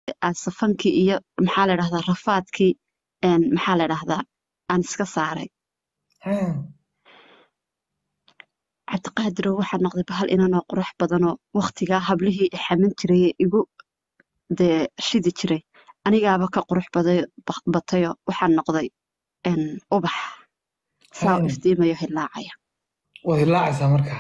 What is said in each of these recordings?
aan safankii iyo maxaa la dhahdaa rafaadkii een, maxaa la dhahdaa aan iska saaray Hee. cabdiqaadirow waxaa noqday bahal inanoo qurux badanoo waqtigaa hablihii i xamin jiray ee igu dee shidi jiray anigaaba ka qurux baday ba- batayo waxaan noqday een, ubax saa u Hee. iftiimayo hilaacaya waad hilaacaysaa markaa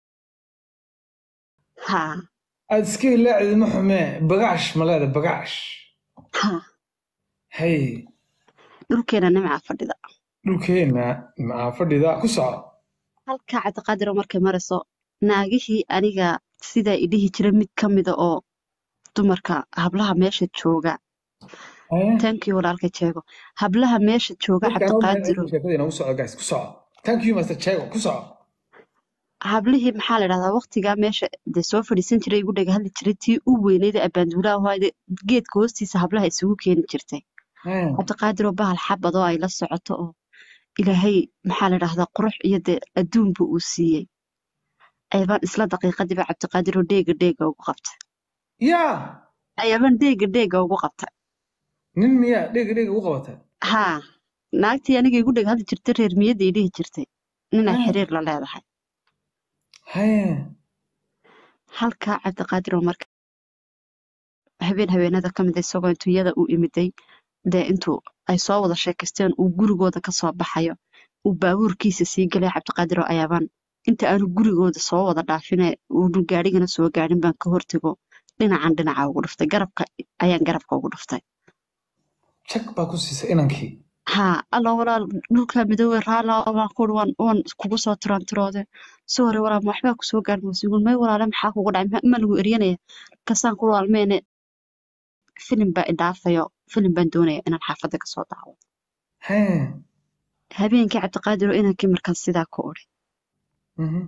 haa aad iska hilaacid ma xumee bagaash ma leeda bagaash haa hay dhulkeena nimcaa fadhida dhulkeenna maxaa fadhida ku soco halkaa cabdiqaadirow markay marayso naagihii aniga sidaa i dhihi jira mid ka mida oo dumarka hablaha meesha jooga Hee. tankii walaalka jeego hablaha meesha jooga dadka anoo mahad cabdiqaadirow celin sheekada inoogu soco guys ku soco thank you master chego ku soco hablihii maxaa la dhahdaa waqtigaa meesha dee soo fadhiisan jiray igu dhaga hadli jiray tii u weynayda abaanduulaha ahaayde geedka hoostiisa hablaha isugu keeni jirtay Hee. cabdiqaadiroo bahal xabadoo ay la socoto oo ilaahay maxaa la dhahdaa qurux iyo dee adduunba uu siiyey ayabaan isla daqiiqadiiba cabdiqaadiroo dheega dheega ugu qabtay yaa ayabaan dheega dheega ugu qabtay nin miyaa dhega dhega u qabata haa naagtii aniga igu dhega hadli jirtay reer miyaday dhihi jirtay ninaa Hee. xiriir la leedahay Hee. halkaa cabdiqaadiroo marka habeen habeenada ka mid a isagoo intuu iyada u imiday dee intuu ay soo wada sheekaysteen uu gurigooda ka soo baxayo uu baabuurkiisa sii galay cabdiqaadiroo ayaabaan inta aanu gurigooda soo wada dhaafine uunu gaadhigana soo gaadhin baan ka hortego dhinacan dhinaca ugu dhuftay garabka ayaan garabka ugu dhuftay jag baa ku siisay inankii haa alla walaal dhulka midoobe raala waan kuuri waan waan kugu soo tirantiroode si hore walaal ma waxbaa kusoo gaadhin wasiiguun may walaale maxaa kugu dhacay ma- ma lagu eryanaya kasaan ku waalmeene filim baa idhaafayo filim baan doonaya inaan xaafadda kasoo daawo Hee. habeenkii cabdiqaadiroo inankii markaas sidaa ku odhi Mhm.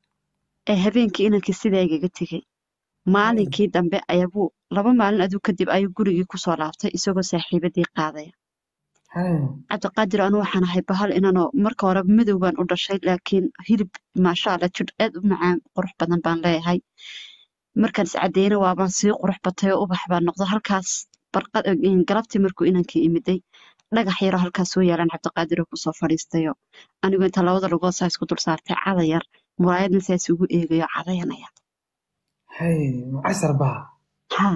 ee habeenkii inankii sidaa igaga tegey maalinkii dambe ayabuu laba maalin aduu kadib ayuu gurigii kusoo laabtay isagoo saaxiibadii qaadaya Hee. cabdiqaadir anu waxaan ahay bahal inanoo marka hore madow baan u dhashay laakiin hilib maasha allah jidh aad u macaan qurux badan baan leeyahay markaan iscadeyna waabaan sii qurux batay oo ubax baan noqdo halkaas barqad galabtii markuu inankii imiday dhagax yaroo halkaas soo yaalaan cabdiqaadiroo kusoo fadhiistayo anigu inta labada lugood saa isku dul saartay cada yar muraayadna saas ugu eegayo cadayanaya Hee. Macasar baa haa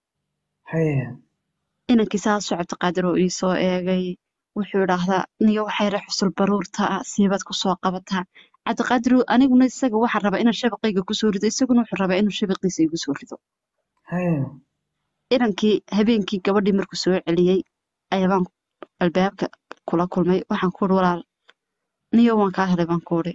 Hee. inankii saasuu cabdiqaadiroo ii soo eegay wuxuu idhaahdaa niyo waxay re xusul baruurta ah siibaad kusoo qabataa cabdiqaadiroo aniguna isaga waxaan rabaa inaan shabaqayga kusoo rido isaguna wuxuu rabaa inuu shabaqiisa igu soo rido Hee. inankii habeenkii gabadhii markuu soo celiyey ayabaan albaabka kula kulmay waxaan ku uri walaal niyo waan kaa helay baan ku uri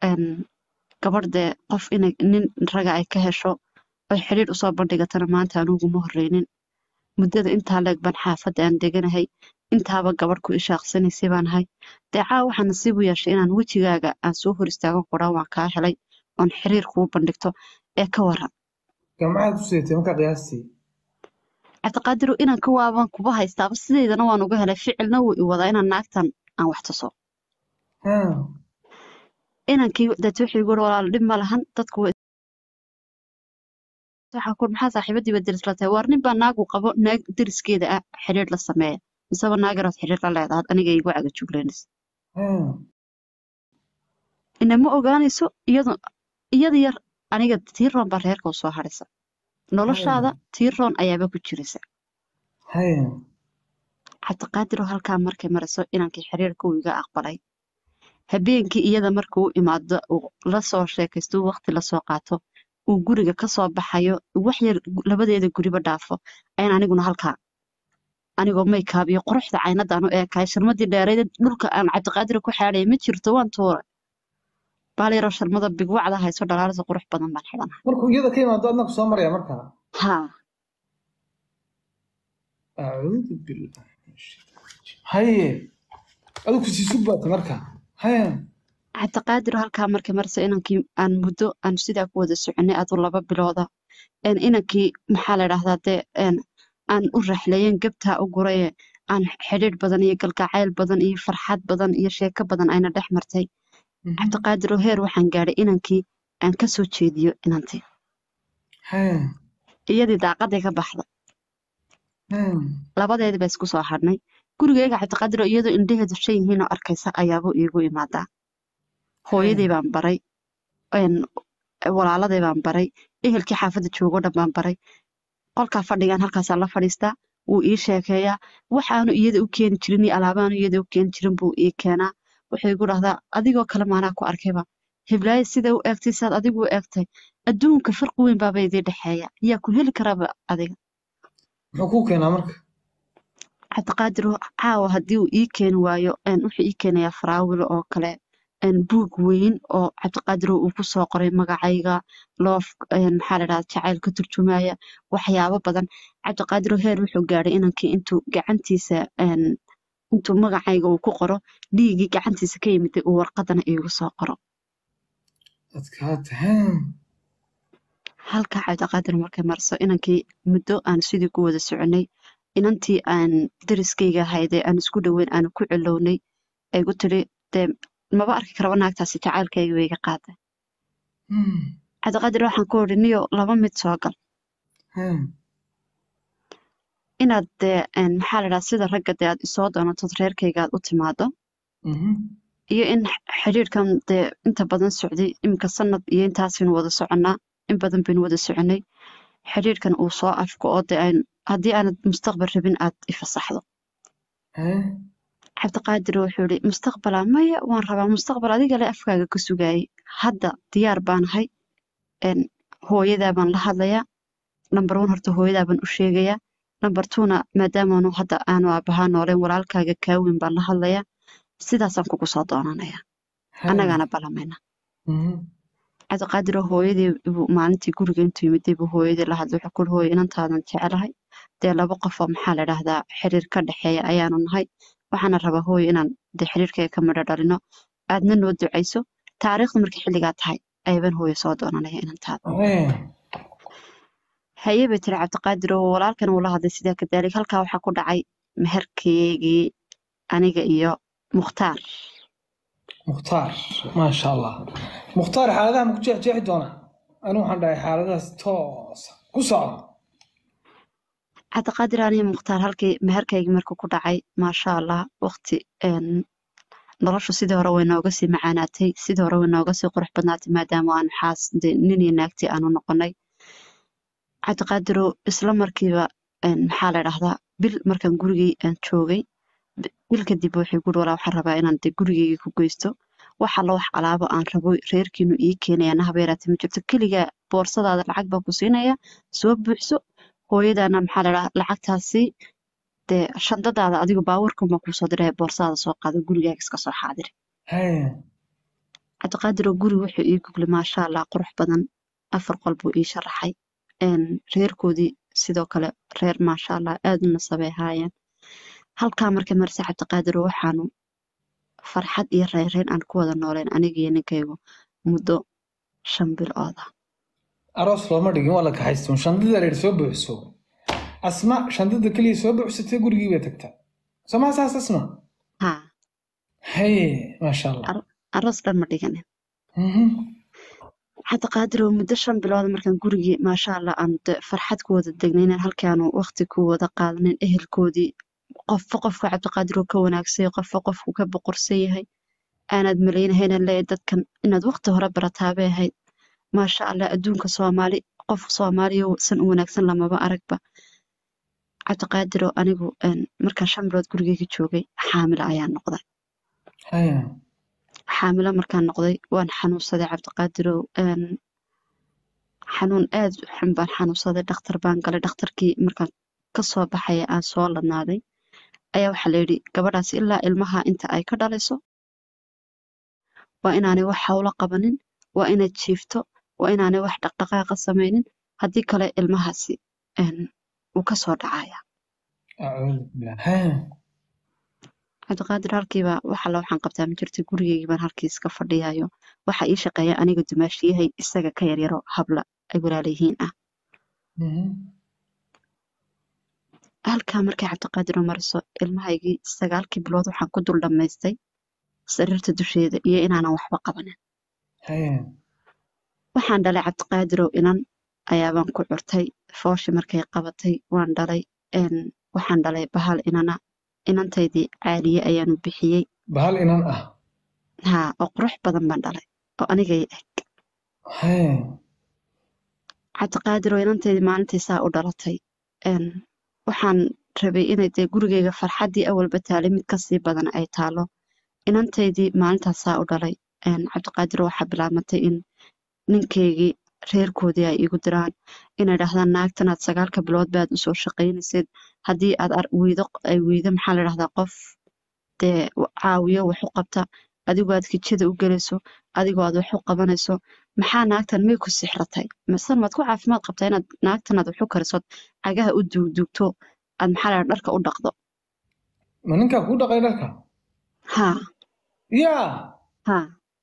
gabadh dee qof inay nin raga ay ka hesho oy xidhiidh usoo bandhigatana maanta aniguma horreynin muddada intaa leeg baan xaafadda aan deganahay intaaba gabadh ku ishaaqsanaysay baan ahay dee caawa waxaa nasiib u yeeshay inaan wejigaaga aan soo hor istaagan kudhaa waan kaa helay oon xiriir kuu bandhigto ee ka waran Gamcaad u siitay markaa qiyaastii. cabdiqaadiru inaan ka waabaan kuba haystaaba sideydana waan uga helay ficilna wuu i wadaa inaan naagtan aan wax tuso Haa. inankii dad wuxuu igu walaal dhib ma lahan dadku way waxaa ku maxaa saaxiibadiiba deris la tahay waar nin baa naagu qabo naag deriskeeda ah xiriir la sameeya miseba naagerood xiriir la leedahay aniga igu caga jugleynaysa Haa. ina ma ogaanayso iyadu iyada yar aniga tiiroon baa reerka u soo hadhaysa noloshaada tiiroon ayaaba ku jiraysa Haa. cabdiqaadiroo halkaa markay marayso inankii xiriirka uu iga aqbalay habeenkii iyada markuu u imaado uu la soo sheekaysto uu waqti lasoo qaato uu guriga ka soo baxayo wax yar labadeeda guriba dhaafo ayaan aniguna halkaa anigoo maykaab iyo quruxda caynadaan u eekahay sharmadii dheereyd dhulka aan cabdiqaadira ku xaadhaya ma jirto waan tuuray baaliyaroo sharmada bigwacda hayso dhalaalisa qurux badan baan xidhanahay Markuu iyada ka imaado adna ku soo maraya markaa. haa Acuudu billahi min shaytaani rajiim. Haye. Adigu ku sii sugbaata markaa. Haa. cabdiqaadir halkaa markay marayso inankii aan muddo aan sidaa ku wada soconay aduu laba bilooda een inankii maxaa la dhahdaa dee een aan u raxleeyen gabtaa u guraye aan xidhiidh badan iyo galgacayl badan iyo farxad badan iyo sheeko badan ayna dhex martay cabdiqaadir oo heer waxaan gaadhay inankii aan ka soo jeediyo inantii Haa. iyadii daaqaday ka baxda Haya. labadeedii baa isku soo hadhnay gurigayga cabdiqaadir oo iyadoo indhaheedu shan yihiin oo arkaysa ayaabuu iigu imaadaa hooyadii baan baray een, walaaladii baan baray ehelkii xaafadda joogoo dhan baan baray qolkaa fadhigaan halkaasaan la fadhiistaa wuu ii sheekeeyaa waxaanu iyada u keeni jirin iyo alaabaanu iyada u keeni jirin buu ii keenaa wuxuu igu dhahdaa adigoo kale maanaa ku arkayba hiblaayo sida u eegtay saad adigu u eegtay adduunka farqi weyn baaba idii dhexeeya yaa ku heli karaba adiga muxuu kuu keenaa marka cabdiqaadir caawa haddii uu ii keeni waayo een, wuxuu ii keenayaa faraawilo oo kale een, buug weyn oo cabdiqaadir uu ku soo qoray magacayga loof een, maxaa la dhahdaa jacayl ka turjumaya waxyaabo badan cabdiqaadir heer wuxuu gaadhay inankii intuu gacantiisa een, intuu magacayga uu ku qoro dhiiggii gacantiisa ka yimiday uu warqadana iigu soo qoro adkaata haya. halkaa cabdiqaadir markay marso inankii muddo aan sidii ku wada soconay inantii aan dariskayga ahaydee aan isku dhoweyn aan ku cilownay ay gu tiri dee maba arki karaba naagtaasi jacaylkayga way iga qaaday Hmm. cabdiqaadir waxaan ku odhi niyo laba mid soo gal Haya. inaad dee een, maxaa la dhahaa sida ragga dee aad isoo doonatod reerkayga aad u timaado Mhm. iyo in x- xidhiidhkan dee inta badan socday iminka sanad iyo intaasaynu wada soconnaa in badan baynu wada soconay xidhiidhkan uu soo afko oo dee aan haddii aanad mustaqbal rabin aad ifasaxdo Haya. cabdiqaadir wuxuu yidhi mustaqbala maya waan rabaa mustaqbal adiga le afkaaga ka sugaayay hadda diyaar baanahay een, hooyadaa baan la hadlayaa nambar one horta hooyadaa baan u sheegayaa nambar twona maadaamaanu hadda aanu aabbahaa nooleen walaalkaaga kaa weyn baan la hadlayaa sidaasaan kugu soo doonanayaa Haya. annagaana balamayna Mhm. cabdiqaadir oo hooyadii buu maalintii guriga intuu yimiday buu hooyadii la hadlay wuxuu ku yidhi hooyo inantaadan jecelahay dee laba qof oo maxaa la dhahdaa xiriir ka dhexeeya ayaanu nahay waxaana rabaa hooyo inaan dee xiriirkayga ka midho dhalino aadna noo ducayso taariikhdu markay xilligaa tahay ayabaan hooyo soo doonanaya inantaada Haya. haye bay tiri cabdiqaadir oo walaalkan uu la hadlay sidaa kadaalik halkaa waxaa ku dhacay meherkaygii aniga iyo mukhtaar mukhtaar maasha allah mukhtaar xaaladaha ma ku jeexjeexi doonaa anigu waxaan dhahay xaaladahaas toosa ku socda cabdiqaadir aniga mukhtaar halkii meherkaygii markuu ku dhacay maasha allah waqti een, noloshu sidii hore way nooga sii macaanaatay sidii hore way nooga sii qurux badnaatay maadaama aanu xaas dee nin iyo naagtii aanu noqonay cabdiqaadiroo isla markiiba een, maxaa la dhahdaa bil markaan gurigii aan joogay bi- bil kadib wuxuu guri walaa waxaan rabaa inaan dee gurigeygii ku geysto wax alla wax alaabo aan rabo reerkiinu ii keenaya nahaba yaraatee ma jirto keligaa boorsadaada lacag baan ku siinaya soo buuxso hooyadaana maxaa la dhahaa lacagtaasi dee shandadaada adigu baawarkan baan kuusoo diray boorsadaada soo qaado gurigaaga iska soo xaadiri Haya. cabdiqaadiroo guri wuxuu ii guglay maasha allah qurux badan afar qol buu ii sharaxay een, reerkoodii sidoo kale reer maasha allah aad u nasabay ahaayeen halkaa markay marise cabdiqaadiroo waxaanu farxad iyo reereen aan ku wada nooleen aniga iyo ninkaygu muddo shan bilood ah aroos looma dhigin waa la kaxaysto shandada la yidhi soo buuxso asma shandada keliya soo buuxsatay gurigii bay tagtaa somaa saas asma haa haye maasha allah aroos dhan ma dhiganin Mhm. cabdiqaadiroo muddo shan bilood markaan gurigii maasha allah aan de farxad ku wada degnaynen halkaanu waqti ku wada qaadanin ehelkoodii qofba qofka cabdiqaadiroo ka wanaagsan yahay qofba qofku ka boqorsan yahay aanaad malaynahayna leeyahay dadkan inaad waqti hore barataabay ahayd maasha allah adduunka soomaali qof soomaaliya san u wanaagsan lamaba aragba cabdiqaadiroo anigu een, markaan shan bilood gurigeyga joogay xaamilo ayaan noqday haya xaamilo markaan noqday waan xanuunsaday cabdiqaadirow een, xanuun aad u xun baan xanuunsaday dhakhtar baan galay dhakhtarkii markaan kasoo baxaya aan soo ladnaaday ayaa waxaa layidhi gabadhaas ilaa ilmaha inta ay ka dhalayso waa inaanay wax hawlo qabanin waa inaad jiifto waa inaanay wax dhaqdhaqaaqa samaynin haddii kale ilmahaasi een, wuu kasoo dhacaya acuudu billah haya cabdiqaadir halkiiba wax alla waxaan qabtaa ma jirto gurigeygii baan halkii iska fadhiyayo waxa ii shaqeeya aniga dumaashiyahay isaga ka yaryaro habla ay walaalayihiin ah Mhm. halkaa markay cabdiqaadir mariso ilmahaygii sagaalkii bilood waxaan ku dul dhammaystay sariirta dusheeda iyo inaanan waxba qabanin haya waxaan dhalay cabdiqaadirow inan ayaabaan ku curtay fooshi markay qabatay waan dhalay een, waxaan dhalay bahal inana inantaydii caaliye ayaanu bixiyey bahal inan ah haa oo qurux badan baan dhalay oo anigay eg Hee, cabdiqaadir oo inantaydii maalintii saa u dhalatay een, waxaan rabay inay dee gurigayga farxaddii awalba taalay mid kasii badan ay taalo inantaydii maalintaas saa u dhalay een, cabdiqaadir waxaa bilaabmatay in ninkaygii reerkoodii ay igu diraan inay dhahdaan naagtanaad sagaalka bilood baad usoo shaqaynaysid haddii aad ar- weydo ay weydo maxaa la dhahdaa qof dee w- caawiyo wax u qabta adigoo aad kijada u gelayso adigoo aad wax u qabanayso maxaa naagtan may ku sixratay mise maad ku caafimaad qabtaa inaad naagtan aad wax u karisood cagaha u duugduugto aad maxaa la dhahdaa dharka u dhaqdo ma ninkaa kuu dhaqay dharka haa yaa haa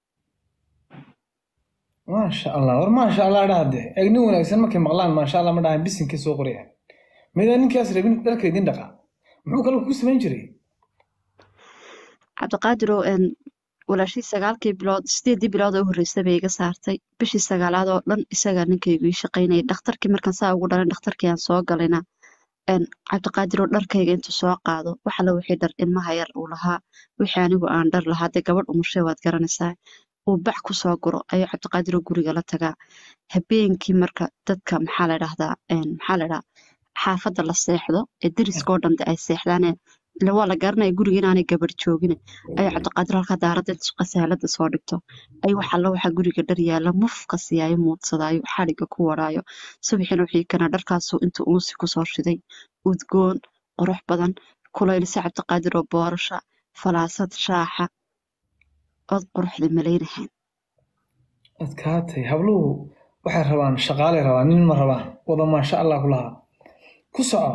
maasha allah war maasha allah dhahde eeg nin wanaagsan markay maqlaan maasha allah ma dhahan bisinkii soo qoraya midaan ninkaas rabin dharka idin dhaqa muxuu kale kuu samayn jiray cabdiqaadir oo een walaashii sagaalkii bilood sideedii bilood oo u horreysay bay iga saartay bishii sagaalaad oo dhan isagaa ninkaygu ii shaqaynayay dhakhtarkii markaan saa ugu dhalin dhakhtarkii aan soo galayna een cabdiqaadir oo dharkayga intuu soo qaado wax alla wixii dhar ilmaha yar uu lahaa wixii anigu aan dhar lahaa dee gabadh umushay waad garanaysaa uu bac ku soo guro ayuu cabdiqaadir oo guriga la tagaa habeenkii marka dadka maxaa la dhahdaa een maxaa la dhahaa xaafadda la seexdo ee deriskoo dhan dee ay seexdaane ila waa la garanaya guriga inaanay gabar joogin ayuu cabdiqaadir halkaa daaradda inta qasaalada soo dhigto ay wax alla waxaa guriga dhar yaalla mufka siyaayo muudsadaayo xadhigga ku waraayo subaxina wixii kana dharkaasuu intuu uusi kusoo shiday udgoon qurux badan kulaylisa cabdiqaadir oo boorasha falaasad shaaxa ood quruxda malaynahayn adkaatay habluhu waxay rabaan shaqaalay rabaan nin ma rabaan wada maasha allah ku lahaa ku soco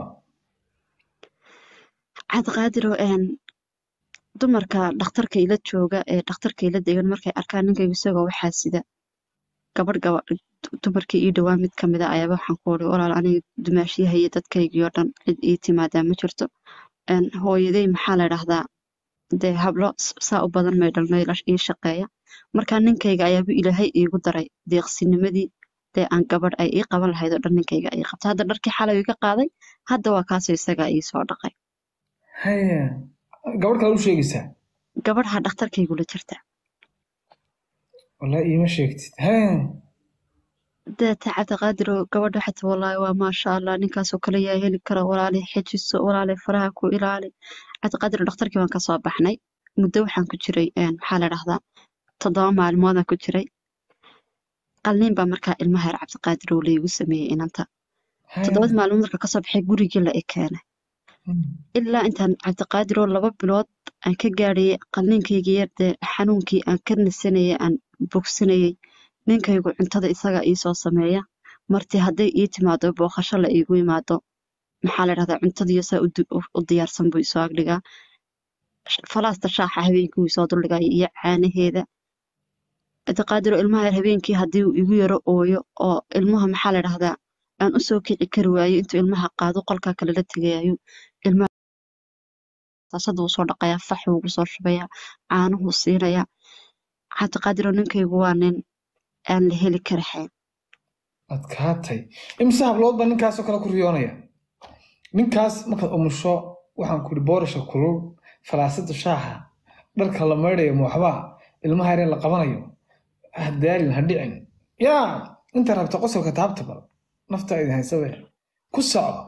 cabdiqaadir oo een dumarka dhakhtarka ila jooga ee dhakhtarka ila degan markay arkaan ninkaygu isagoo waxaa sida gabadh gaba dumarkii ii dhowaa mid kamid a ayaaba waxaan ku uri walaal aniga dumaashiyaha iyo dadkaygii oo dhan cid ii timaadaa ma jirto een hooyaday maxaa la dhahdaa dee hablo s- saa u badan may dhalmay la ii shaqeeya marka ninkayga ayaaba ilaahay iigu daray deeqsinimadii dee aan gabadh ay ii qaban lahayd oo dhan ninkayga ii qabta hadda dharkii xalay iga qaaday hadda waa kaasoo isagaa ii soo dhaqay haya gabadh kale u sheegaysaa gabadha dhakhtarkaygula jirta wallahi iima sheegtid haya deeta cabdiqaadiroo gabadha xata wallaahi waa maasha allah ninkaasoo kale yaa heli kara walaalay xejiso walaalay faraha ku ilaali cabdiqaadir dhakhtarkii waan kasoo baxnay muddo waxaan ku jiray een, maxaa la dhahdaa toddoba maalmoodaan ku jiray qalniin baa markaa ilmaha yar cabdiqaadir oo laygu sameeyey inanta haya toddobad maalmood marka kasoo baxay gurigii la i keenay ilaa intaan cabdiqaadir oo laba bilood aan ka gaadhayay qalniinkaygii yar dee xanuunkii aan ka nasanayay aan bogsanayay ninkaygu cuntada isagaa iisoo sameeya martii hadday ii timaado booqasho la iigu imaado maxaa la dhahdaa cuntadiiyo saa u di- u u diyaarsan buu isoo agdhigaa Sh- falaasta shaaxa habeenkii wuu isoo duldhigaya iyo caanaheeda cabdiqaadir oo ilmaha yar habeenkii haddii uu igu yaro ooyo oo ilmaha maxaa la dhahdaa aan usoo kici kari waayo intuu ilmaha qaado qolkaa kale la tegayayo ilmaha taasada wuu soo dhaqayaa fax wuu ugu soo shubayaa caanuhuu siinayaa cabdiqaadir oo ninkaygu waa nin aan la heli karahayn adkaatay imise hablood baa ninkaasoo kale ku riyoonaya ninkaas markaad umusho waxaan ku ihi boorasha kulul falaasada shaaxa dharka la maydhayo mooxbaa ilmaha yaree la qabanayo ha daalin ha dhicin yaa inta rabta qosolka taabta bal nafta idin haysabe ku soco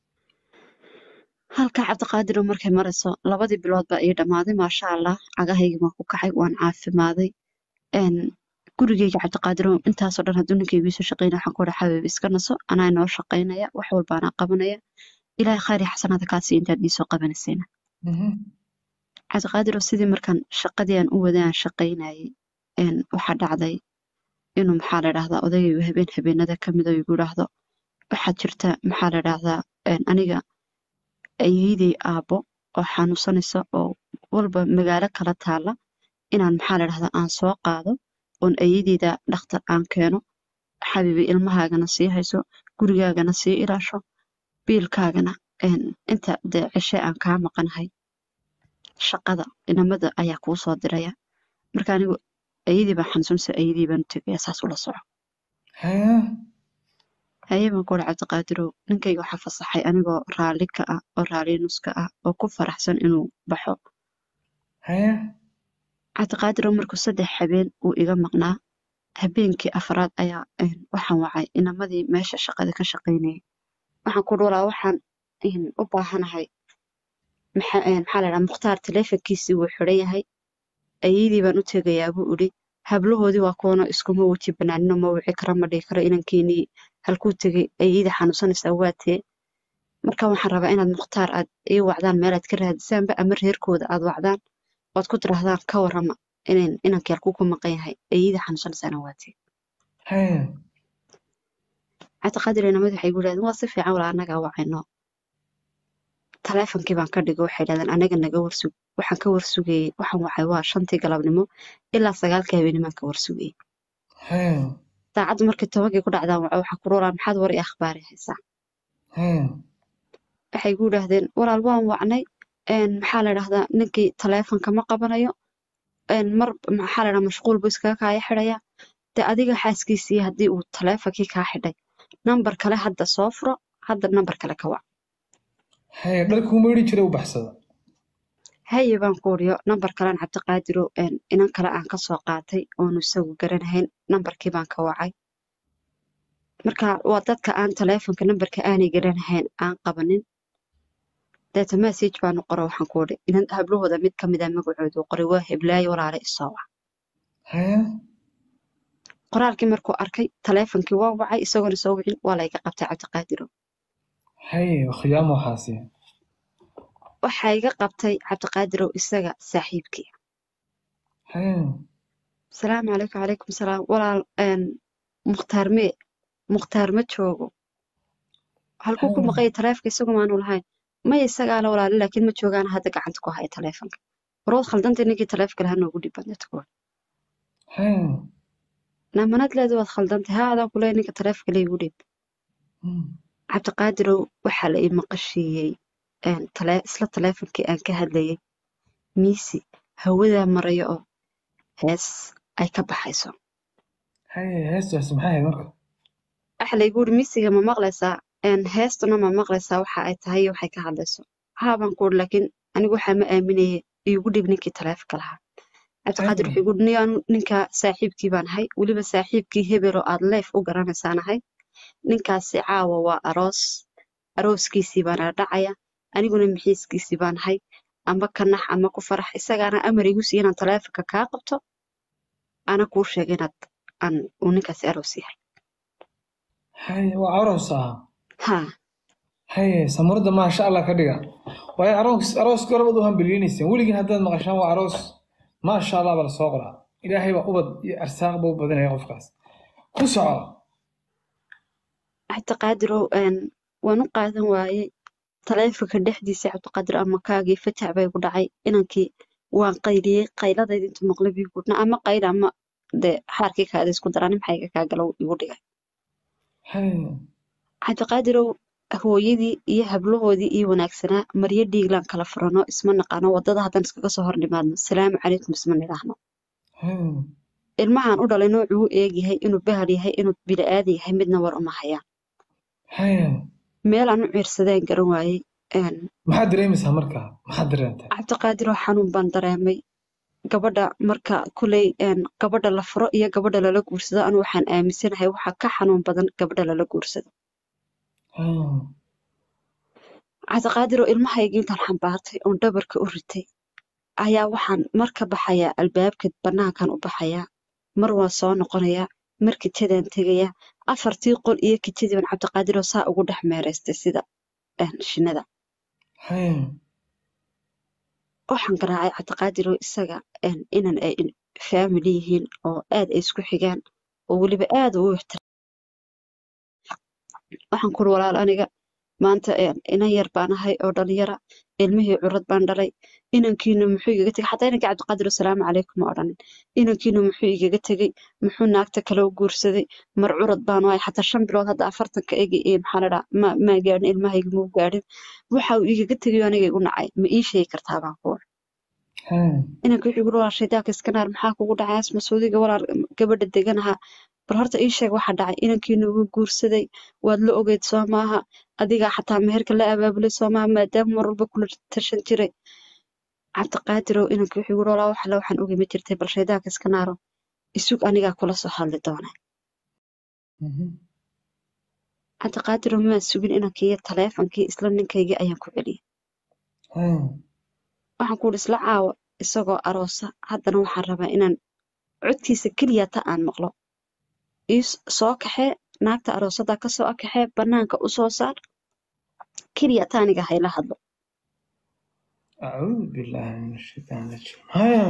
halkaa cabdiqaadir oo markay marayso labadii bilood baa ii dhammaaday maasha allah cagahaygii waan ku kacay waan caafimaaday een gurigeyga cabdiqaadir oo intaasoo dhan hadduu ninkaygu iisoo shaqeynaya waxaan ku dhaha xabiib iska naso anaa inoo shaqaynaya wax walba anaa qabanaya ilaahay khayr iyo xasanaada kaa sii intaad iisoo qabanaysayna Mhm. cabdiqaadir oo sidii markaan shaqadii aan u waday aan shaqaynayay een waxaa dhacday inuu maxaa la dhahdaa odaygu habeen habeenada ka mid oo igu dhahdo waxaad jirta maxaa la dhahdaa een aniga ayeeyday aabbo oo xanuunsanaysa oo walba magaalo kala taala inaan maxaa la dhahdaa aan soo qaado oon ayeeydayda dhakhtar aan keeno xabiibi ilmahaagana sii hayso gurigaagana sii ilaasho biilkaagana een inta dee cishe aan kaa maqanahay shaqada inamada ayaa kuu soo diraya marka anigu ayadii baa xanuunsanaysa ayadii baan u tegaya saas ula soco haya haye baan ku uri cabdiqaadirow ninkayga waxaa fasaxay anigoo raalli ka ah oo raalli nuska ah oo ku faraxsan inuu baxo haye cabdiqaadirow markuu saddex habeen uu iga maqnaa habeenkii afraad ayaa een, waxaan wacay inamadii meesha shaqada ka shaqaynayay waxaan ku uri walaa waxaan een, u baahanahay maxaa een, maxaa la dhahaa mukhtaar taleefankiisii wuu xidhan yahay ayadii baan u tegayaa buu idhi hablahoodii waa kuwana iskuma weji banaanino ma wici karo ma dhihi karo inankeenii halkuu tegay ayadii xanuunsanaysaa waa tee marka waxaan rabaa inaad mukhtaar aad ii wacdaan meelaad ka raadisaanba ama reerkooda aad wacdaan ood ku tirahdaan ka warrama inan inankii halkuu ku maqan yahay ayadii xanuunsanaysaana waa tee haye cabdiqaadir inamad waxay igu yidhahdeen waa si fiican walaa annagaa wacayno taleefonkii baan ka dhigo waxay yidhahdeen anaga naga warsug waxaan ka warsugayey waxaan wacay waa shantii galabnimo ilaa sagaalkii habeennimaan ka warsugayey haye saacaddu markii tobankii ku dhacdaan waco waxaa ku ruuraa maxaad war i akhbaari haysaa haye waxay igu yidhaahdeen walaal waan wacnay een, maxaa la dhahdaa ninkii taleefonka ma qabanayo een, mar maxaa la dhahdaa mashquul buu iskaga kaaya xidhaya dee adiga xaaskiisii haddii uu taleefonkii kaa xidhay nambar kale hadda soo furo hadda nambar kale ka wac haye dharkuu maydhi jiray u baxsada haye baan ku uriyo nambar kalean cabdiqaadiro een, inan kale aan ka soo qaatay oonu isagu garanahayn nambarkii baan ka wacay marka waa dadka aan taleefonka nambarka aanay garanahayn aan qabanin deeta message baanu qoro waxaan ku idhi inan hablahooda mid ka mid a magacoodu uu qoray waa heblaayo walaale isoo wac haye qoraalkii markuu arkay taleefonkii waa wacay isagoona soo wicin waa layga qabtay cabdiqaadiro haye khiyaamo waxaasi waxaa iga qabtay cabdiqaadirow isaga saaxiibkii haye asalaamu calaykum calaykum salaam walaal een, mukhtaar mee mukhtaar ma joogo halkuu ku haye maqanya taleefonka isagu maanu lahayn maya isagaa la walaali laakiin ma joogaan hadda gacanta ku haya taleefonka warood khaldantay ninkii taleefonka lahaa noogu dhib badneed kuwa haye naamanad leedu waad khaldantay haa adaan kuleeya ninka taleefonka laygu dhib Hmm. cabdiqaadirow waxaa la ii maqashiiyey een, tale- isla taleefonkii aan ka hadlayay miisi hawadaa maraya oo hees ay ka baxayso haye heestaasi maxay ahayd marka waxa laygu yidhi miisiga ma maqlaysaa een, heestuna ma maqlaysaa waxa ay tahay iyo waxay ka hadlayso haa baan ku uri laakiin anigu waxaa ma aaminayay iigu dhib ninkii taleefonka lahaa cabdiqaadir haye wuxuu igu yidhi "Nin anu ninka saaxiibkii baan ahay weliba saaxiibkii hebel oo aad leef u garanaysaan ahay ninkaasi caawa waa aroos arooskiisii baana dhacaya aniguna mixiiskiisii baan ahay ama ka nax ama ku farax isagaana amar igu siiya inaan taleefonka kaa qabto ana kuu sheega inaad aan uu ninkaasi aroos yahay haye waa aroos ah haa haye samuurada maasha allah ka dhiga waayo aroos arooska horabad u hambeliyeynayseen weligiin haddaad maqashaan waa aroos maasha allah baa lasoo qoraa ilaahay baa ubad iyo arsaaq ba u badanaya qofkaas ku soco cabdiqaadirow een, waan u qaadan waayey taleefonka dhexdiisa cabdiqaadir ama kaagii fatax bay ku dhacay inankii waan qayliyey qayladayda intuu maqlay bii gudna ama qayl ama dee xaarkii kaada isku daraan maxayga kaa galow igu dhigay haye cabdiqaadirow hooyadii iyo hablahoodii ii wanaagsanaa maryo dhiiglaan kala furano isma naqaano wadada haddaan iskaga soo hor nimaadno salaamu calaykum isma nidhaahno haye ilmahan u dhalay noocuu u eegyahay inuu bahal yahay inuu bini'aadi yahay midna war uma hayaan haye meelaan u ciirsadeen garan waayey een, maxaad dareemaysaa markaa maxaad dareentay cabdiqaadiroo xanuun baan dareemay gabadha marka kuley een, gabadha la furo iyo gabadha lala guursado anu waxaan aaminsanahay waxaa ka xanuun badan gabadha lala guursado haye cabdiqaadiroo ilmahaygii intaan xambaartay oon dhabarka u ritay ayaa waxaan mar ka baxayaa albaabka bannaankan u baxayaa mar waan soo noqonayaa mar kitadaan tegayaa afartii qol iyo kitadii baan cabdiqaadiroo saa ugu dhex meeraystay sida een, shinnada haye waxaan garaacay cabdiqaadiroo isaga een, inan ay faamili yihiin oo aad ay isku xigaan oo weliba aad u ixtiraam waxaan kuri walaal aniga maanta een, inan yar baan ahay oo dhalinyara ilmihii curad baan dhalay inankiina muxuu igaga tegay xataa inankii cabdiqaadir asalaamu calaykum ma odhanin inankiina muxuu igaga tegey muxuu naagta kale u guursaday mar curad baan ahay xataa shan bilood hadda afartanka egi ee maxaa la dhaha ma maa gaadhin ilmahayga muu gaadhin waxa uu igaga tegay aniga igu nacay ma ii sheegi kartaa baan ku uri Haya. inanka wuxuu yiri walaal shaydaanka iska naar maxaa kugu dhacay asma suudiga walaal gabadha deganaha bal horta ii sheeg waxa dhacay inankiina ugu guursaday waad la ogeyd soo maaha adigaa xataa meherka la abaabulay soo maaha maadaama mar walba kula tashan jiray cabdiqaadirow inanka wuxuu yiri walaa waxale waxaan ogi ma jirtay bal shaydaanka iska naaro isug anigaa kula soo hadli doona Mhm. cabdiqaadirow maa sugin inankii taleefonkii isla ninkaygii ayaan ku celiyay Haya. waxaan ku yidhi isla caawa isagoo aroosa haddana waxaan rabaa inaan codkiisa keliya ta aan maqlo ii s- soo kaxee naagta aroosada ka soo kaxee bannaanka u soo saar keliya ta aniga hayla hadlo أعوذ بالله من الشيطان الرجيم هيا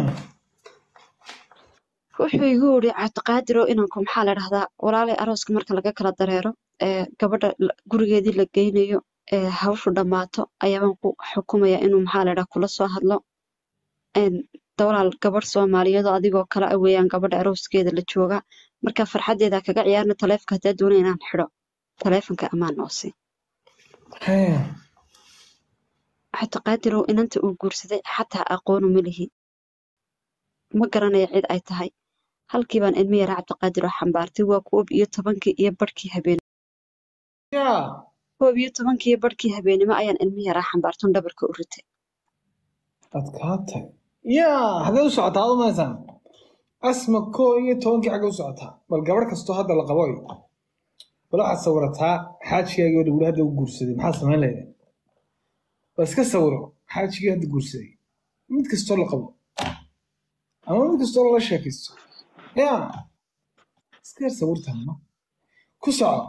wuxuu igu yidhi cabdiqaadirow inanku maxaa la dhahdaa walaalay arooska marka laga kala dareero ee gabadha la- gurigeedii la geynayo ee hawshu dhammaato ayaabaan ku xukumaya inuu maxaa la dhahaa kula soo hadlo een dawlaal gabadh soomaaliyeed oo adigoo kale ah weeyaan gabadha arooskeeda la jooga marka farxaddeeda kaga ciyaarna taleefonka haddaa doonaya inaan xidho taleefonka ammaan noo sii هيا cabdiqaadirow inanta uu guursaday xataa aqoonu ma lihi ma garanaya cid ay tahay halkii baan ilmi yaraa cabdiqaadir oo xambaartay waa koob iyo tobankii iyo barhkii habeen يا koob iyo tobankii iyo barhkii habeenimo ayaan ilmi yaraa xambaartun dhabarka u ritay adkaatay yaa hagee u socotaa adu maysan asma koo iyo tobankii xagee u socotaa bal gabadh kastoo hadda la qabo bal waxaad sawirataa xaajigaagii oo dhawli hadda u guursaday maxaad samayn leedahay bal iska sawiro xaajigii hadda guursaday mid kastoo la qabo ama mid kastoo lala sheekaysto yaa iska yar sawirtaama ku soco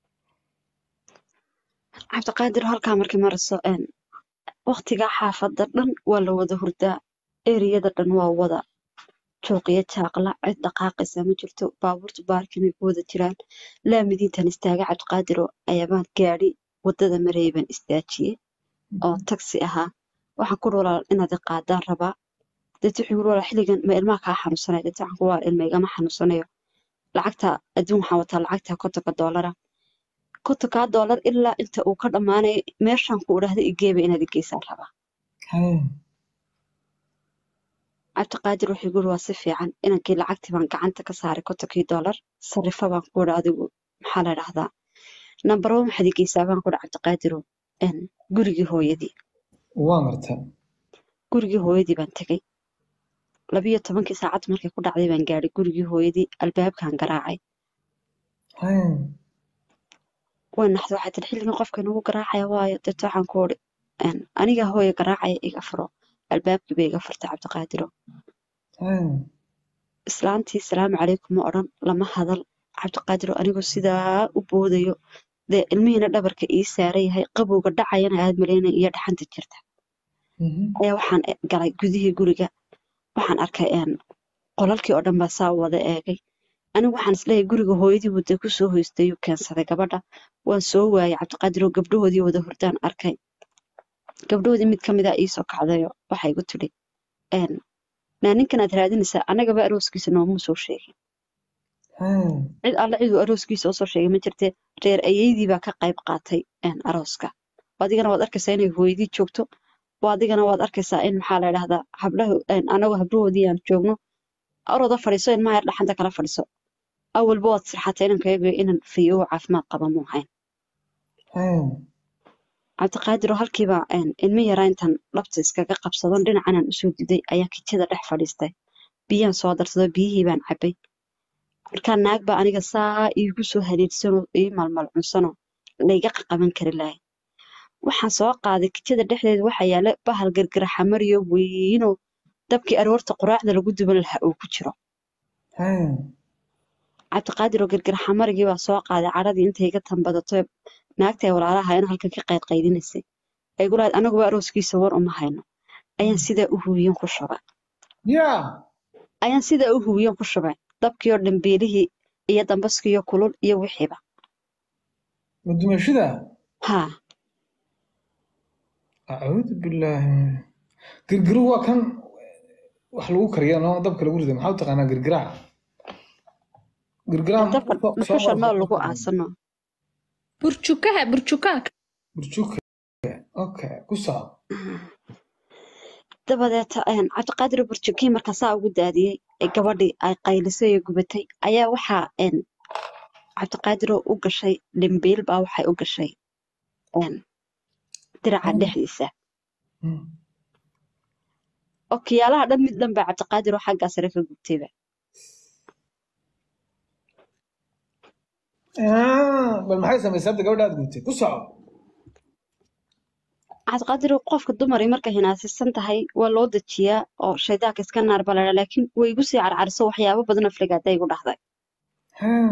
cabdiqaadir halkaa markii marayso een waqtigaa xaafadda dhan waa la wada hurdaa eriyada dhan waa wada jooqiyo jaaqla cid dhaqaaqaysa ma jirto baabuurta baarkinay ku wada jiraan laamidiintan istaaga cabdiqaadir oo ayaabaan gaadhi waddada marayay baan istaajiyey oo taksi ahaa waxaan ku walaal inaad i qaadaan rabaa deet wuxuu yiri walaal xilligan ma ilmaha kaa xanuunsanaya deet waxaan ku waa ilma igama xanuunsanayo lacagta adduun waxaan wataa lacagta kontonka doolara kontonkaa doolar ilaa inta uu ka dhammaanayo meeshaan ku idhaahda igeeba inaad igeysaan rabaa Haya. cabdiqaadir wuxuu yiri waa si fiican inankii lacagtii baan gacanta ka saaray kontonkii doolar sarifa baan ku idhi adigu maxaa la dhahdaa nambarba maxaad igeysaa baan ku idhi cabdiqaadirow een gurigii hooyadii waa martaa gurigii hooyadii baan tegey labiyo tobankii saacad markay ku dhacday baan gaadhay gurigii hooyadii albaabkaan garaacay Haya. way naxda waxay tihi xilligan qofka inagu garaacaya waayo deet waxaan ku idhi een aniga hooyo garaacaya iga furo albaabkii bay iga furtay cabdiqaadirow Haya. islaantii salaamu calaykum ma odhan lama hadal cabdiqaadir oo anigoo sidaa u boodayo dee ilmihiina dhabarka ii saaran yahay qabowga dhacayana aad malaynay iyo dhaxanta jirta Mhm. ayaa waxaan e- galay gudihii guriga waxaan arkay een qolalkii oo dhan baa saa u wada eegay anigu waxaan isleeyahay guriga hooyadii wadda ku soo hoystay uu keensaday gabadha waan soo waayay cabdiqaadir oo gabdhahoodii wada hurdaan arkay gabdhahoodii mid ka mid a iisoo kacdayo waxay igu tidhi een naa ninkan aad raadinaysaa annagaba arooskiisa noomuu soo sheegin Haya. cid alle ciduu arooskiisa usoo sheegay ma jirte reer ayeydii baa ka qayb qaatay een, arooska adigana waad arkaysaa inay hooyadii joogto waa adigana waad arkaysaa in maxaa la idhahdaa hablaha een, anagoo hablahoodii aan joogno orooda fadhiiso ilmaha yar dhaxanta kala fadhiiso awalba waad sirxatay inankayaga inan fiyo caafimaad qaba muu hayn Haya. cabdiqaadir oo halkiiba een, ilmi yaraa intaan dhabta iskaga qabsadon dhinacanaan usoo diday ayaa kijada dhex fadhiistay biyaan soo darsado biyihii baan cabay markaa naag baa aniga saa iigu soo haliilsanoo ii malmalcunsanoo layga qaqaban kari lahay waxaan soo qaaday kijada dhexdeeda waxaa yaala bahal gargaraxamariyo weynoo dabkii aroorta quraacda lagu duban lahaa uu ku jiro Haya. cabdiqaadir oo gargaraxamarigii baa soo qaaday cadhadii intay iga tambadato naagtay walaalaha in halkan ka qaydqaydinaysay ay gu lahayd anaguba arooskiisa war uma hayno ayaan sidaa u huwiyen ku shubay yaa ayaan sidaa u huwiyen ku shubay dabkii oo dhambeelihii iyo dambaskiiyo kulul iyo wixiiba ma dumashada haa acuudu billaahi girgiru waa kan wax lagu kariya no dabka lagu rida maxaa u taqaanaa girgiraca girgiraha dabka dhuxusha nool lagu aasano burjukaha burjukaha burjuka okay ku soco dabadeeta een, cabdiqaadir burjukii markaa saa ugu daadiyey ee gabadhii ay qaylisay ee gubatay ayaa waxaa een, cabdiqaadiroo u gashay dhimbiil baa waxay u gashay een, diraca dhexdiisa Hmm. okiyaalaha dhan mid dhan baa cabdiqaadiroo xaggaa sare ka gubtayba Ah, bal maxay samaysay hadda gabadha aad gubtay ku soco cabdiqaadiroo qofka dumaray markay hinaasisan tahay waa loo dejiyaa oo shaydaanka iska naar baa ladhaa laakiin way igu sii carcariso waxyaabo badan afligaada igu dhahday Hmm.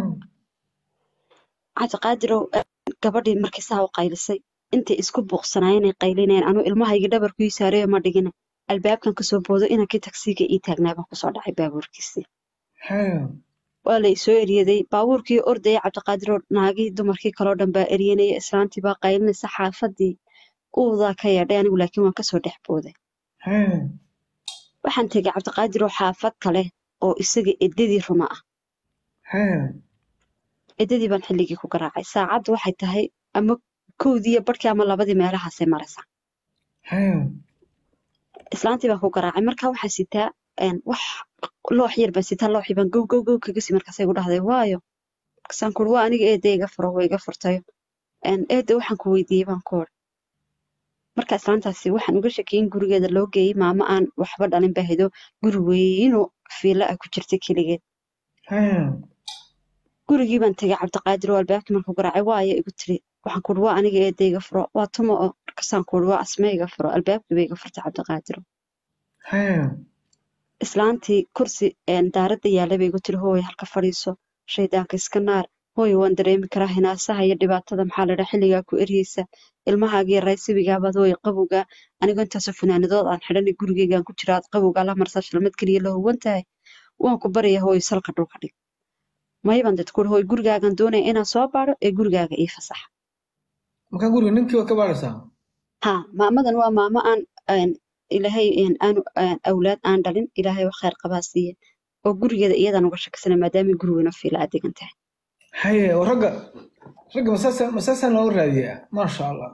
cabdiqaadirow eh, gabadhii markii saa u qaylisay intay isku buuqsanaayeen ay qaylinayeen anuu ilmahayga dhabarkii saareeyo ma dhigina albaabkan kasoo boodo inankii tagsiga ii taagnaa baan kusoo dhacay baabuurkiisii Hmm. waa la isoo eryaday baabuurkii ordaya cabdiqaadiroo naagii dumarkii kaloo dhan baa eryanaya islaantii baa qaylinaysa xaafadii uudaa ka yeedhay anigu laakiin waan kasoo dhex booday Hmm. waxaan tegay cabdiqaadiroo xaafad kale oo isaga eddadii ruma ah Hmm. eddadii baan xilligii ku garaacay saacaddu waxay tahay ama kowdii iyo barhkii ama labadii meelahaasay maraysaa Hmm. islaantii baan ku garaacay markaa waxaan sitaa een, wax loox yar baan sitaa looxii baan gow gow gow kaga sii markaasay igu dhahday waayo markaasaan kuuri waa aniga eedda iga furo way iga furtayo een, eedda waxaan ku weydiiyey baan ku ori marka islaantaasi waxaan uga shakiyin gurigeeda loo geeyey maamo aan waxba dhalin baa hido guri weynoo fiilo ah ku jirta keligeed Hmm. gurigii baan tegay cabdiqaadir oo albaabkii markuu garaacay waayo igu tiri waxaan kuuri waa aniga eedda iga furo waa tuma oo markaasaan kuuri waa asme iga furo albaabkii bay iga furtay cabdiqaadir Hmm. islaantii kursi een, daaradda yaallay bay igu tiri hooy halka fadhiiso shaydaanka iska naar hooy waan dareemi karaa hinaasaha iyo dhibaatada maxaa ladhaa xilligaa ku eryeysa ilmahaagii raysibigaabad hooy qabowgaa anigoo intaasoo fanaanadood aan xidhanay gurigeygaan ku jira aad qabowgaa la marsaa shalmad keliya la huwan tahay waan ku baraya hooy salka dhulka dhig mayban dad kuuri hooy gurigaagan doonaya inaan soo baadho ee gurigaaga ii fasaxa markaa guriga ninkii waa ka baadhaysaa haa maamadan waa maamo aan een, ilaahay een, aanu aan awlaad aan dhalin ilaahay wax khayr qabaa siiye oo gurigeeda iyadan uga shakisana maadaama guriguna fiila aad degan tahay haye oo ragga ragga masaasa masaasaan looga raadiyaa maasha allah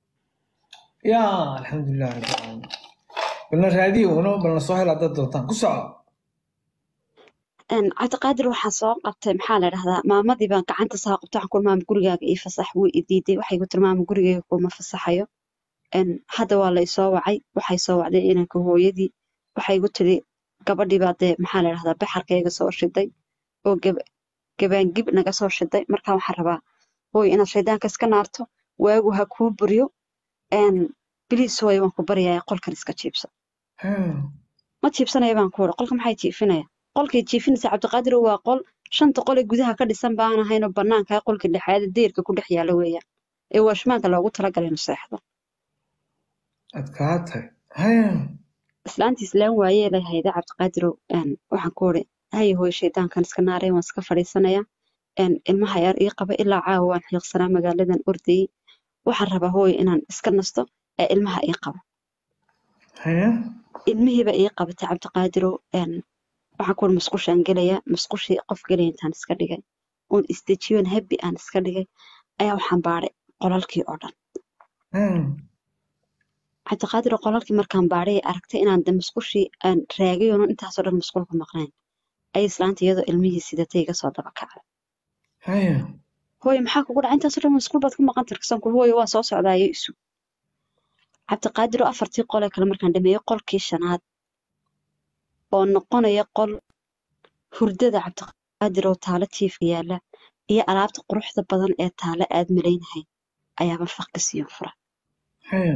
ya alxamdulilah rabbi alcaalamiin balna raadiyo una balna soo hel haddaad doontaan ku soco Een, cabdiqaadir waxaan soo qabtay maxaa la dhahdaa maamadii baan gacanta saa qabtay waxaan ku maama gurigaaga ii fasax wuu i diiday waxay ku tiri maama gurigayga kuma fasaxayo Een, hadda waa la isoo wacay waxay soo wacday inanka hooyadii waxay igu tiri gabadhii baa dee maxaa la dhahdaa baxarkayga soo shiday oo gab gabaangib naga soo shiday markaa waxaan rabaa hooy inaad shaydaanka iska naarto waagu ha kuu buryo Een, biliis hooy waan ku baryayaa qolkan iska jiibso Hmm. ma jiibsanaya baan ku uri qolka maxay jiifinaya qolkay jiifinaysa cabdiqaadir waa qol shanta qole gudaha ka dhisan baan ahaynoo banaanka qolka lixaad deerka ku dhex yaala weeyaan ee waashmaanka loogu talagalay inuu seexdo adkaatay haye islaantii islaan waayee lay hayda cabdiqaadirow een, waxaan ku uri haye hooy shaydaankan iska naaray waan iska fadhiisanayaa een, ilmaha yar ii qaba ilaa caawa waan xiiqsanaa magaaladan ordayey waxaan rabaa hooy inaan iska nasto ee ilmaha ii qaba haye ilmihiiba ii qabatay cabdiqaadirow een, waxaan ku uri musqushaan gelayaa musqushii qof gelaya intaan iska dhigay oon isdejiyoon habbi aan iska dhigay ayaa waxaan baadhay qolalkii oo dhan Hmm. cabdiqaadiroo qolalkii markaan baadhay ay aragtay inaan de musqushii aan raagay oonan intaasoo dhan musqulka maqnayn ayay islaanta iyadoo ilmihii sidatay iga soo daba kacday haye hooye maxaa kugu dhacay intaasoo dhan musqul baad ku maqan tirkasan kul hooye waa soo socdaayo isu cabdiqaadiroo afartii qolee kale markaan dhameeyey qolkii shanaad oo noqonaya qol hurdada cabdiqaadiroo taalo jiifka yaala iyo alaabta quruxda badan ee taalo aad malaynahay ayaaba faqka siiyo fura haye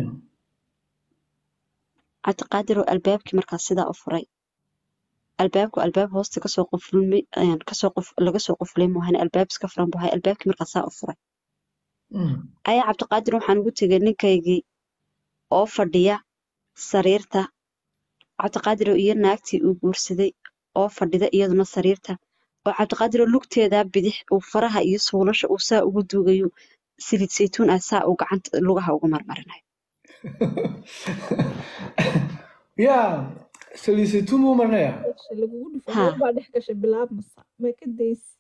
cabdiqaadiroo albaabkii markaas sidaa u furay albaabku albaab hoosta kasoo qufulmay ayaan kasoo qof laga soo qufulay moohan albaab iska furan buu ahay albaabkii markaas saa u furay Hmm. ayaa cabdiqaadir waxaan ugu tegay ninkaygii oo fadhiya sariirta cabdiqaadiroo iyo naagtii uu guursaday oo fadhida iyaduna sariirta oo cabdiqaadiroo lugteeda bidix uu faraha iyo suulasha uu saa ugu duugayo saliid saytuun ah saa uu gacanta lugaha ugu marmarinayo ya saliisaytuun buu marnaya Meesha lagugu dhufo Ha. gabar baa dhex gashay bilaabmasa ma ka daysi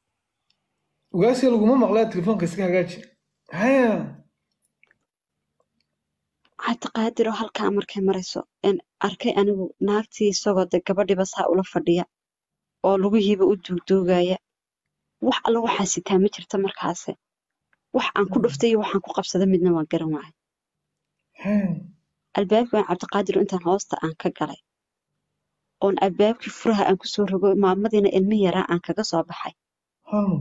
ugaasiga laguma maqlaa telefoonka iska hagaaji haye cabdiqaadiroo halkaa markay marayso een arkay anigu naagtii isagoo de gabadhiiba saa ula fadhiya oo lugihiiba u duugduugaya wax alla waxaa sitaa ma jirta markaase wax aan ku dhuftay iyo waxaan ku qabsada midna waan garan waayay Hee. albaabkii baan cabdiqaadir intaan hoosta aan ka galay oon albaabkii furaha aan kusoo rogo maamadiina ilmi yaraa aan kaga soo baxay Hmm.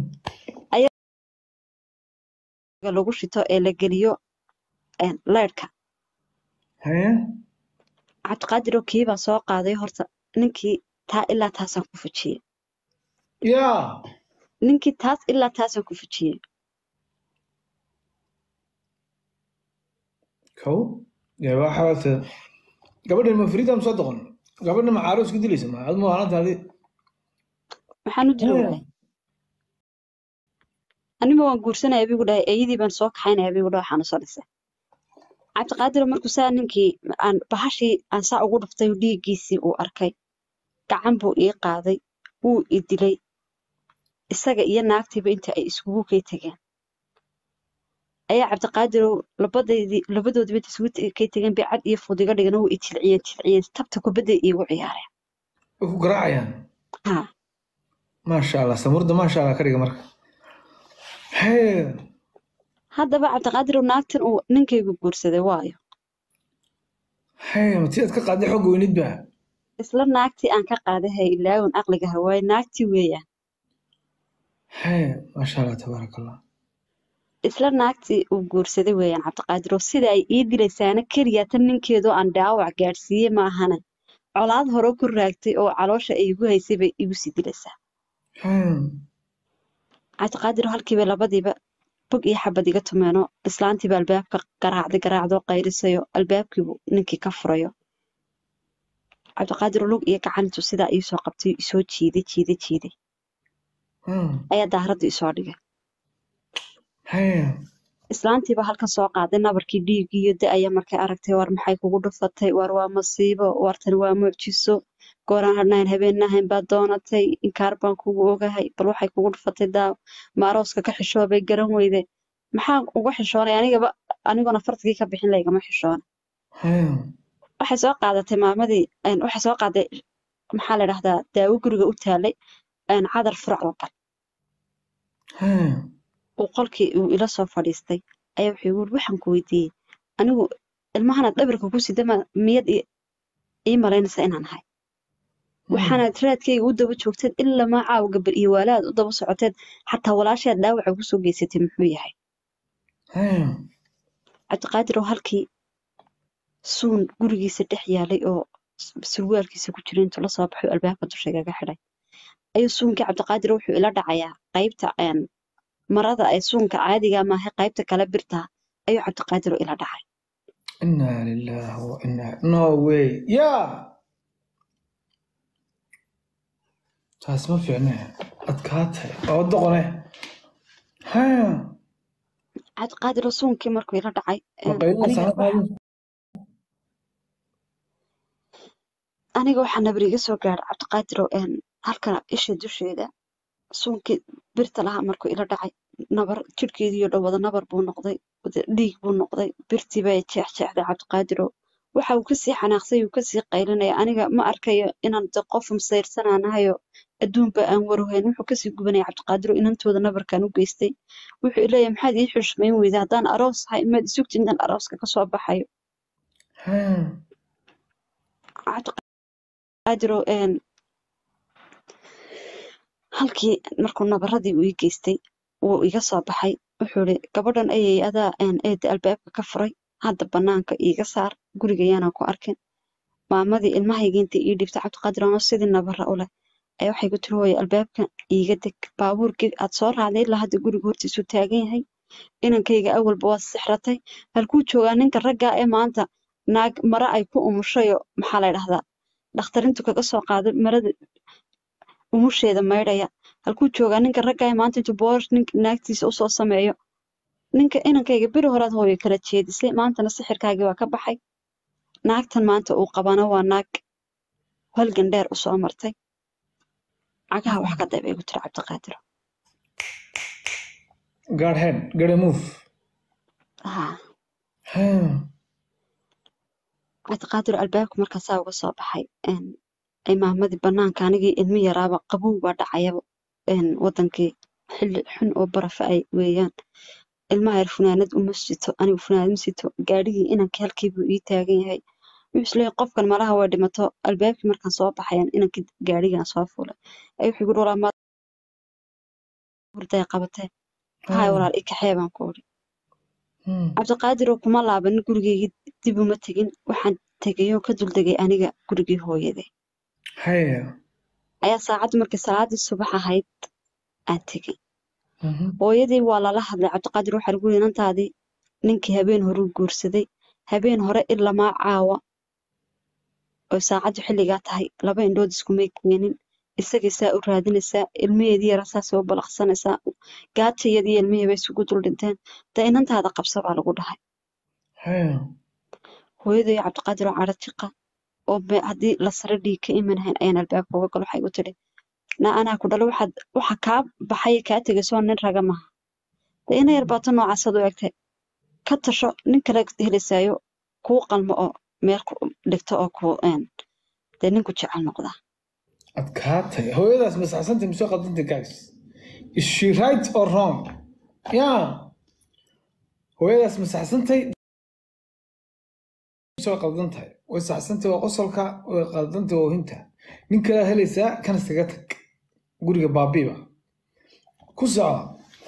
lagu shito ee la geliyo een, leyrhka Hee. cabdiqaadiroo kiibaa soo qaaday horta ninkii taa ilaa taasaan ku fujiyey yaa ninkii taas ilaa taasaan ku fujiyey kow dee waxa waata gabadhan ma fariidam soo doqon gabadhan ma caaro isku dilaysa ma adma waalantaadi maxaan u dili waayay anima waan guursanaya bigu dhahay eeyadii baan soo kaxaynaya bigu dhahay waxaan usoo dhisay cabdiqaadir markuu saa ninkii aan bahashii aan saa ugu dhuftay dhiiggiisii uu arkay gacan buu ii qaaday wuu i dilay isaga iyo naagtiiba inta ay iskugu kay tegeen ayaa cabdiqaadirow labadeedii labadoodiba inta isugu te- kay tegeen bay cad iyo fudiga dhigana wuu i jilciyeen jilciyeen tabta kubadday iigu ciyaareen way ku garaacayaan haa maasha allah samurda maasha allah ka dhiga marka hee haddaba cabdiqaadirow naagtan uu ninkaygu guursaday waayo hee ma tii aad ka qaaday xogga weynid ba isla naagtii aan ka qaaday ha ilaawin aqliga hawaaye naagtii weeyaan hee maasha allah tabaaraka allah isla naagtii uu guursaday weeyaan cabdiqaadir oo sida ay ii dilaysaana keliya tan ninkeedoo aan dhaawac gaadhsiiyey ma ahana colaad hore ku raagtay oo caloosha ay igu haysay bay igu sii dilaysaa hee cabdiqaadir oo halkiiba labadiiba bog iyo xabad iga tumeenoo islaantiiba albaabka garaacday garaacdoo qayrisayo albaabkiibu ninkii ka furayo cabdiqaadir oo lug iyo gacantu sidaa iisoo qabtay isoo jiiday jiiday jiiday Hmm. ayaa daaradda isoo dhigay hee islaantiiba halkan soo qaaday nabarkii dhiiggii iyo da-aya markay aragtay war maxay kugu dhufatay war waa masiibo wartan waa mucjiso gooraan hadhnayn habeennahayn baad doonatay inkaar baan kugu ogahay bal waxay kugu dhufatay daaw ma arooska ka xishoobay garan weyde maxaan uga xishoonay anigaba aniguna fartigii ka bixin laygama xishoona hee waxay soo qaadatay maamadii een, waxay soo qaaday maxaa la dhahdaa daawo guriga u taalay een, cadar furac oo kale hee uu qolkii uu ila soo fadhiistay ayaa wuxuu igu yiri waxaan ku weydiiyey anigu ilmahanaad dhabarka ku sida ma miyad ii ii malaynaysa inaan ahay waxaanaad raadkayga u daba joogteed ilaa maa caawa gabar iyo waalaad u daba socoteed xataa walaashaad dhaawaca ku soo geysatay muxuu yahay hee cabdiqaadir oo halkii suun gurigiisa dhex yaalay oo s- surwaalkiisa ku jira intuu la soo baxay oo albaabka dusha igaga xidhay ayuu suunkii cabdiqaadir wuxuu ila dhacayaa qaybta een, marada ee suunka caadiga maaha qaybta kale birta ayuu cabdiqaadir ila dhacay inaa lillahi wa inaa no way yaa taas ma fiicne adkaatay oo doqone hee cabdiqaadir oo suunkii markuu ila dhacay ma een, qaylina aniga sana qaadin aniga waxaa nabar iga soo gaadhay cabdiqaadir oo een, halkan isha dusheeda suunkii birta lahaa markuu ila dhacay nabar jidhkeedii oo dhan wada nabar buu noqday wada dhiig buu noqday birtii bay jeexjeexday cabdiqaadir oo waxa uu kasii xanaaqsay uu kasii qaylinaya aniga ma arkayo inaan de qof masayrsananahayo adduunba aan waruhayn wuxuu kasii gubanaya cabdiqaadir oo inantooda nabarkan u geystay wuxuu ileeyahay maxaad ii xushmayn weyday haddaan aroos ahay maad isugti intaan arooska kasoo baxayo hee cabdiqaadir oo een, halkii markuu nabaradii uu ii geystay wuu iga soo baxay wuxuu ihi gabadhan ayay adaa een, eeda albaabka ka furay hadda banaanka iiga saar guriga yaanaan ku arkin maamadii ilmahayga inta ii dhibtay cabdiqaadir anoo sidii nabara u leh ayaa waxay ku tiri hooyo albaabka iiga deg baabuurkii aad soo raacday ilaa hadda guriga hortiisuu taagan yahay inankayga awalba waa sixratay halkuu joogaa ninka raggaa ee maanta naag mara ay ku umushayo maxaa la dhahdaa dhakhtarintu kaga soo qaaday marada umusheeda maydhaya halkuu joogaa ninka raggaa ee maanta intuu boor ninka naagtiisa usoo sameeyo ninka inankayga beri horaad hooyo kala jeedisay maantana sixirkaagii waa ka baxay naagtan maanta uu qabana waa naag halgan dheer usoo martay cagaha wax ka day bay igu tiri cabdiqaadir gaar head gare move haa hee cabdiqaadir albaabka markaa saa uga soo baxay een, ay maamadii banaanka anigii ilmi yaraaba qabow baa dhacayaba een, wadankii xilli xun oo barafa ay weeyaan ilmaha yar funaanad uma sito anigu funaanad ma sito gaadhigii inankii halkiibuu ii taagan yahay wuxuu isleeyahay qofkan malaha way dhimato albaabkii markaan soo baxayan inankii gaadhigaan soo fuulay ay wuxuu igu walaa maad hurday qabatee hay walaal i kaxee baan ku uri Hmm. cabdiqaadir oo kuma laabanin gurigeygii dib uma tegin waxaan tegay oo ka duldegay aniga gurigii hooyade haya ayaa saacaddu markii salaadii subax ahayd aan tegay Mhm. hooyadii waa lala hadlay cabdiqaadir waxaa lagu yidhi inantaadii ninkii habeen hore u guursaday habeen hore ilamaa caawa oo saacaddu xilligaa tahay laba indhood iskumay keenin isagay saa u raadinaysaa ilmaheedii yara saasay u balaqsanaysaa gaajayadii ilmihii bay isugu dul dhinteen dee inantaada qabsa baa lagu dhahay haya hooyaday cabdiqaadir oo cadho jiqa oo be- haddii la sare dhiig ka imanahayn ayaan albaabka uga galo waxay igu tidhi na anaa ku dhalo waxaad waxa kaa baxay kaa tegaysoo nin raga maaha dee ina yar baato noocaasad u egtay ka tasho nin kale helisayo kuu qalmo oo meel ku dhigto oo ku een dee ninku jecel noqda adkaatay hooyadaas masaxsantay mise qaldantay guys is she right or wrong ya hooyadaas masaxsantay mise way qaldan tahay way saxsantay waa qosolka way qaldantay waa ohinta nin kalea helaysaa kan iskaga tag guriga baabiiba ku soco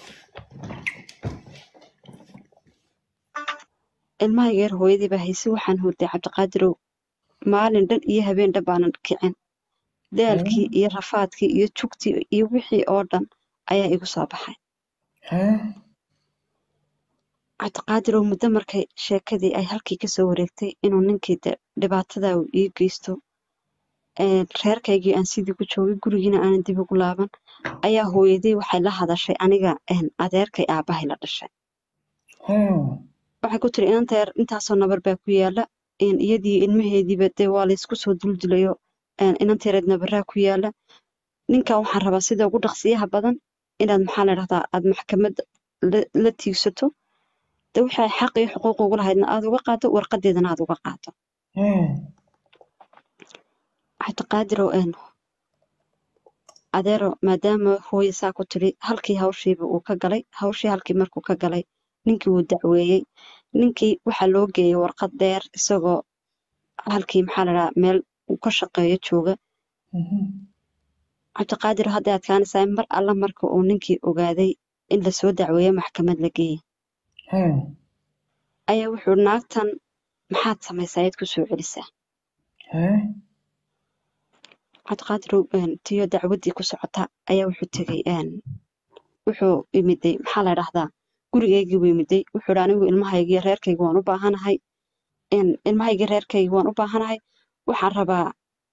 ilmahayga yar hooyadii baa hayse waxaan hurday cabdiqaadirow maalin dhan iyo habeen dhan baanan kicin daalkii iyo rafaadkii iyo jugtii iyo wixii oo dhan ayaa igu soo baxay Hee? cabdiqaadirow muddo markay sheekadii ay halkii kasoo wareegtay inuu ninkii de dhibaatadaa uu ii geysto een, reerkaygii aan sidii ku joogay gurigiina aanan dib ugu laaban ayaa hooyadii waxay la hadashay aniga een, adeerkay aabahay la dhashay Hee? waxay ku tiri inanta yar intaasoo nabar baa ku yaala een, iyadii ilmaheediiba dee waa laysku soo duldilayo een, inanta yareed nabaraa ku yaala ninkan waxaan rabaa sida ugu dhaqsiyaha badan inaad maxaa la dhahdaa aad maxkamadda la- la tiigsato de waxay xaq iyo xuquuq ugu lahaydna aad uga qaado warqadeedana aad uga qaado Hee? cabdiqaadirow een adeero maadaama hooye saa ku tiri halkii hawshiiba uu ka galay hawshii halkii markuu ka galay ninkii wuu dacweeyey ninkii waxaa loo geeyey warqad dheer isagoo halkii maxaa la dhahaa meel uu ka shaqeeyo jooga Mhm. cabdiqaadir hadday adkaanaysaa in mar alla marka uu ninkii ogaaday in lasoo dacweeyo maxkamad la geeyey Hee? ayaa wuxuu yidhi, naagtan maxaad samaysaa ayaad ku soo celisaa Hee? cabdiqaadirow een, tiyo dacwaddii ku socota ayaa wuxuu tegey een, wuxuu imiday maxaa la dhahdaa gurigaygii buu imiday wuxuu yidhi anigu ilmahaygii reerkayga waan u baahanahay een, ilmahaygii reerkayga waan u baahanahay waxaan rabaa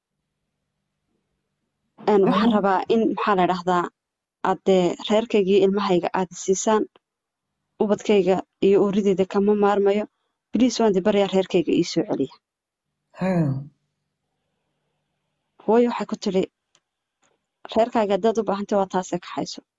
een, waxaan rabaa in maxaa la dhahdaa aad dee reerkaygii ilmahayga aad siisaan ubadkayga iyo oorideeda kama maarmayo biliis waan di baryaa reerkayga ii soo celiya Hee? hooyo waxay ku tidhi reerkaaga haddaad u baahantay waa taasee kaxayso